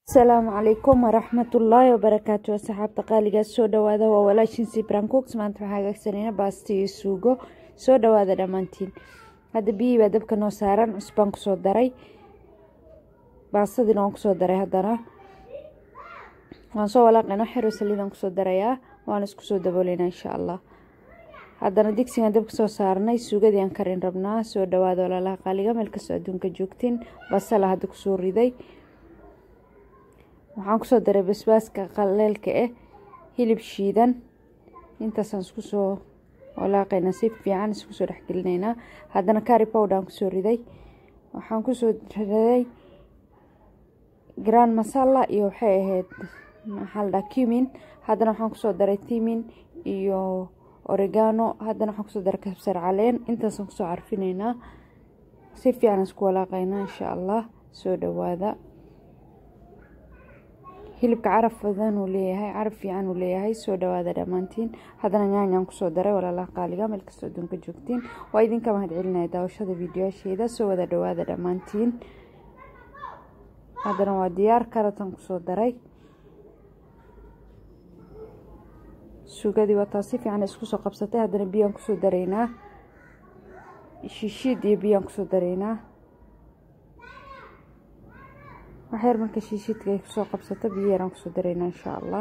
asalaamu calaykum waraxmatullaahi wabarakaatu asxaabta qaaligaas soo dhawaada waa walaashin sibran cooks maanta waxaa hagaagsanayna baasta iyo suugo soo dhawaada dhammaantiin hadda biyihii baa dabka noo saaran cusbaan kusoo daray baastadiina waan kusoo daray haddana waan soo walaaqayna xero saliidaan kusoo darayaa waan isku soo dabooleynaa insha allah haddana digsigan dabka soo saarnay suugadii aan karin rabnaa soo dhawaada walaalaha qaaliga meel kastoo adduunka joogtiin basala hadda kusoo riday waxaan kusoo daray basbaaska qaleelka ah hilib shiidan intaasaan isku soo walaaqaynaa si fiican isku soo dhexgelinaynaa haddana kari powdaan kusoo riday waxaan kusoo riday grand masala iyo waxay ahayd maxaa la dhaha cumin haddana waxaan kusoo daray timin iyo oregano haddana waxaan kusoo daray kabsar caleen intaasaan kusoo carfinaynaa si fiican isku walaaqaynaa insha allah soo dhawaada hilibka caraf badan uu leeyahay caraf fiican uu leeyahay soo dhawaada dhammaantiin haddana nyaanyaan kusoo daray walaalaha qaaliga meel kastoo adduunka joogtiin waa idinka mahad celinaya daawashada fiidiyoasheeda soo wada dhawaada dhammaantiin haddana waa diyaar karatan kusoo daray suugadii wataa si fiican isku soo qabsatay haddana biyaan kusoo daraynaa shiishiid iyo biyaan kusoo daraynaa waxyar marka shiishiidka ay kusoo qabsato biyo yaraan kusoo daraynaa insha allah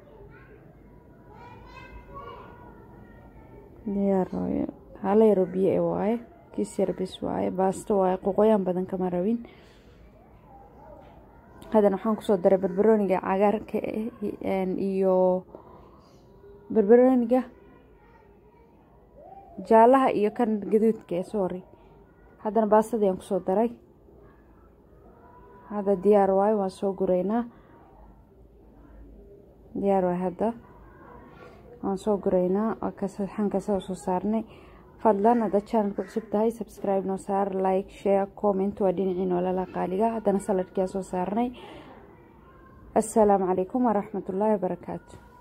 diyaar waaye hala yaro biyo e waaye kiis yar bis waaye baasto waaye qoqoyaan badan kama rabin haddana waxaan kusoo daray barbarooniga cagaarka iyo barbarooniga jaalaha iyo kan gaduudka e sorry haddana baastadii aan kusoo daray hadda diyaar waayo waan soo guraynaa diyaar waayo hadda waan soo guraynaa waa kasaxankasa soo saarnay fadlan haddaad channelka cusub tahay subscribe noo saar like share comment waa dhinaciin walala qaaliga haddana saladkiaa soo saarnay assalaamu calaykum waraxmatullaahi wabarakaatu